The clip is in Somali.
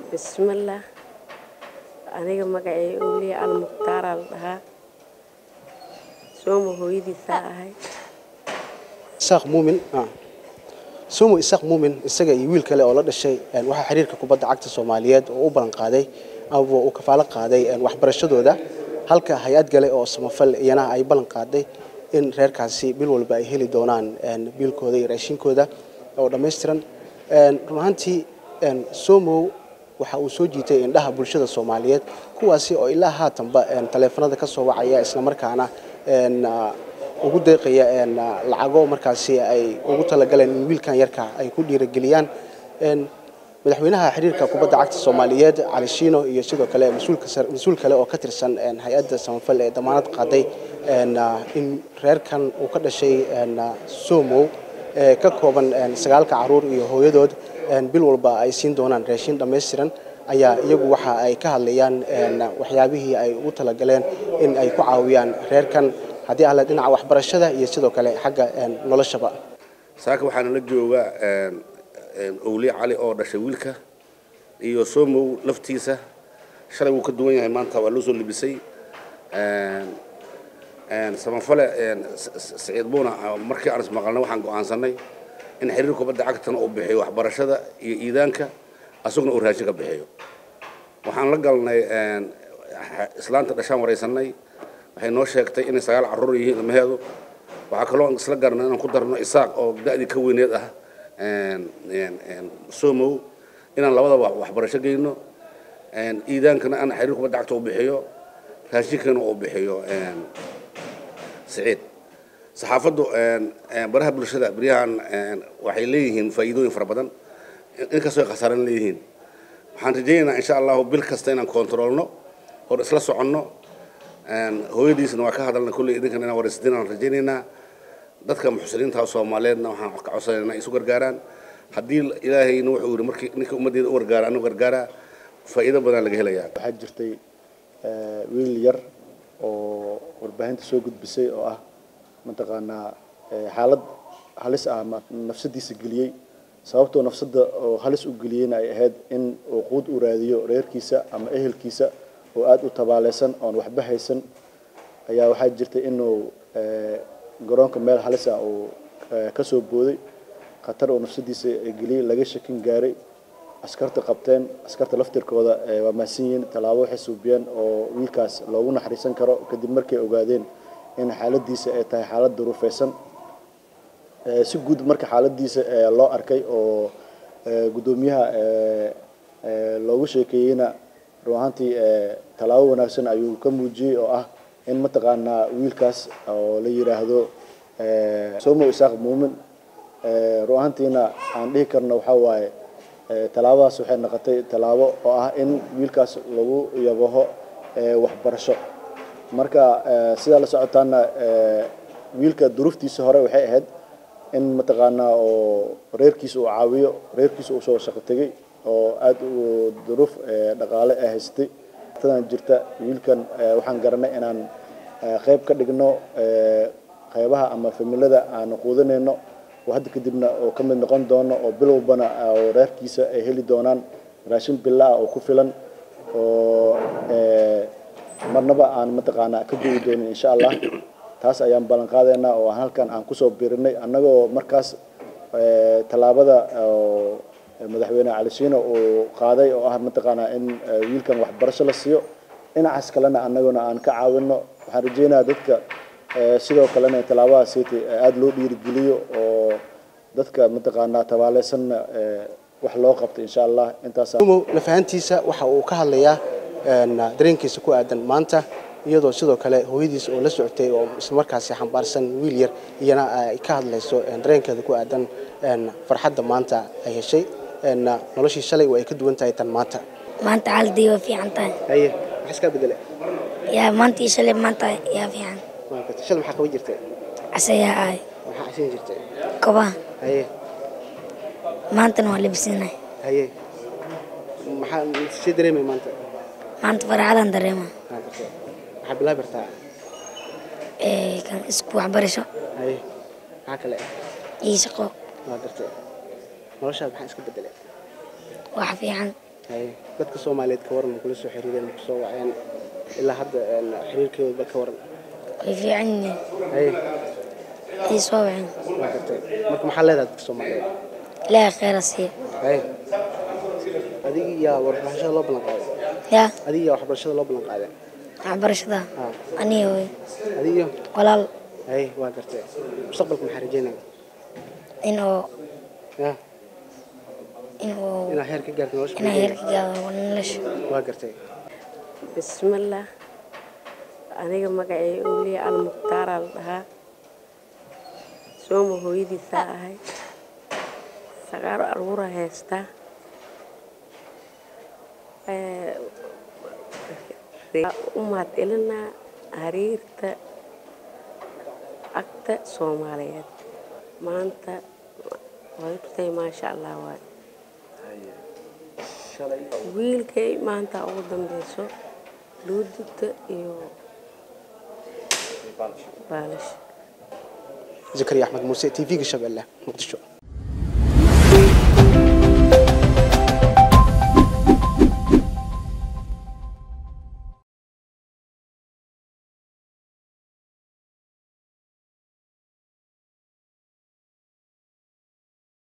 bismillaah aniga magacay owliya al muqhtaaraa la dhahaa sooma hooyadiisaa ahay isaaq muumin somo isaaq muumin isaga iyo wiil kale oo la dhashay waxaa xiriirka kubadda cagta soomaaliyeed oo u ballan qaaday ama uu kafaalo qaaday waxbarashadooda halka hay-ad gale oo samafal iyana ay ballan qaaday in reerkaasi bil walba ay heli doonaan biilkooda iyo raashinkooda oo dhammaystiran run ahaantii somow waxa uu soo jiitay indhaha bulshada soomaaliyeed kuwaasi oo ilaa haatanba taleefanada ka soo wacaya islamarkaana ugu deeqaya lacago markaasi ay ugu talagaleen in wiilkan yarka ay ku dhiirageliyaan madaxweynaha xiriirka kubadda cagta soomaaliyeed cali shiino iyo sidoo kale mas-uul kale oo ka tirsan hay-adda samafal ee damaanad qaaday in reerkan uu ka dhashay somow ka kooban sagaalka caruur iyo hooyadood bil walba ay siin doonaan raashin dhammaystiran ayaa iyagu waxa ay ka hadlayaan waxyaabihii ay ugu talagaleen in ay ku caawiyaan reerkan haddii ahla dhinaca waxbarashada iyo sidoo kale xagga noloshaba saaka waxaana la jooga owliye cali oo dhashay wiilka iyo somow laftiisa shalay wuu ka duwan yahay maanta waa loo soo libisay samafale saciid buuna markii aan ismaqalnay waxaan go'aansanay in xiriir kubadda cagtana uu bixiyo waxbarashada iyo iidaanka asaguna uu raashin ka bixiyo waxaan la galnay islaanta dhashaan waraysanay waxay noo sheegtay inay sagaal carruur yihiin ilmaheedu waxaa kaloo isla garnay inaan ku darno isaaq oo da'dii ka weyneed ah somow inaan labadaba waxbarasho geyno iidaankana aan xiriir kubadda cagta u bixiyo raashinkana uu bixiyo siciid saxaafaddu baraha bulshada beryahan waxay leeyihiin faa'iidooyin fara badan inkastoo ay khasaaran leeyihiin waxaan rajaynaynaa insha allahu bil kasta inaan kontroolno hor isla soconno hooyadiisna waa ka hadalna kulley idinkan inaan waraysadin aan rajaynaynaa dadka muxsiniinta soomaaliyeedna waxaan ka codsanaynaa isu gargaaraan haddii ilaahayna wuxuu yidhi markii ninka ummaddeeda u gargaara anu gargaaraa faa'iido badan laga helayaa waxaa jirtay wiil yar oo warbaahinta soo gudbisay oo ah mataqaanaa xaalad halis ah ama nafsadiisa geliyey sababtoo nafsadda oo halis u geliyeyna ay ahayd in uu quud u raadiyo reerkiisa ama ehelkiisa oo aada u tabaaleysan oon waxba haysan ayaa waxaa jirtay inuu garoonka meel halis ah uu ka soo booday khatar oo nafsadiisa geliyey laga shakin gaaray askarta qabteen askarta laftirkooda waa mahadsan yihiin tallaabo waxay suubiyeen oo wiilkaas loogu naxariisan karo kadib markay ogaadeen in xaaladiisa ay tahay xaalad duruufeysan si guud marka xaaladiisa loo arkay oo guddoomiyaha loogu sheekeeyeyna run ahaantii tallaabo wanaagsan ayuu ka muujiyey oo ah in mataqaanaa wiilkaas oo la yidhaahdo somo isaaq muumin run ahaantiina aan dhihi karno waxaa waaye tallaabadaas waxay noqotay tallaabo oo ah in wiilkaas lagu yabaho waxbarasho marka sidaa la socotaana wiilka duruuftiisa hore waxay ahayd in mataqaanaa oo reerkiisa uu caawiyo reerkiisa uu soo shaqo tegey oo aada u duruuf dhaqaale ay haystay tadan jirta wiilkan waxaan garanay inaan qayb ka dhigno qaybaha ama familada aan quudanayno oo hadda kadibna oo ka mid noqon doono oo bilowbana oo reerkiisa ay heli doonaan raashin billa ah oo ku filan oo marnaba aan mataqaanaa ka goyi doonin insha allah taas ayaan ballan qaadaynaa oo aan halkan aan kusoo birinay annagoo markaas tallaabada madaxweyne cali shiino uu qaaday oo ah mataqaanaa in wiilkan waxbarasho la siiyo dhinacaas kalena annaguna aan ka caawino waxaan rajaynayaa dadka sidoo kalena tallaabadaas siitay aada loo dhiirigeliyo oo dadka mataqaanaa tabaaleysanna wax loo qabto insha allah intaas umow lafahantiisa waxa uu ka hadlayaa dareenkiisa ku aadan maanta iyadoo sidoo kale hooyadiisa oo la socotay oo islamarkaasi xambaarsan wiil yar iyana ay ka hadlayso dareenkeeda ku aadan farxadda maanta ay heshay noloshii shalay waa ay ka duwan tahay tan maanta maanta xaaladii waa fiican tahay haye maxaa iska bedele yaa maanta iyo shalay maanta yaa fiican shal maxaa qaban jirtay casayaa ahay maxaa casin jirtay kobaha haye maantana waa labisinahay haye maxaa sii dareemay maanta maanta farxadaan dareema maxaa bilaabi kartaa kan isku waxbarasho haye maxaa kale iyo shaqo waa gartay noloshaada maxaa iska bedelay wax fiican haye dadka soomaaliyeed ka waran ma kula soo xiriireen ma kusoo waceen ilaa hadda een, xiriirkeeda ka waran way fiican yihiin haye ii soo waceen waa gartay marka maxaa leedahay dadka soomaaliyeed ilaahay khayra siiya haye adigii yaa waxbarashada loo ballan qaaday yaa adigii yaa waxbarashada loo ballan qaaday waxbarashada haa aniga way adigiyo walaal haye waa gartay mustaqbalka maxaa rajeynaya inuu ya inuu inaa heer ka gaarto nolosha inaa heerka gaado nolosha waa gartay bismillah aniga magacay oliya almuktaaraa la dhahaa sooma hooyadiisaa ahay sagaaro aruura haystaa u mahadcelinaa xiriirta agta soomaaliyeed maanta way tutay maasha allah waay wiilkay maanta ugu dambeyso luudugta iyo baalash zakariya axmed muuse t v-ga shabeelle muqdisho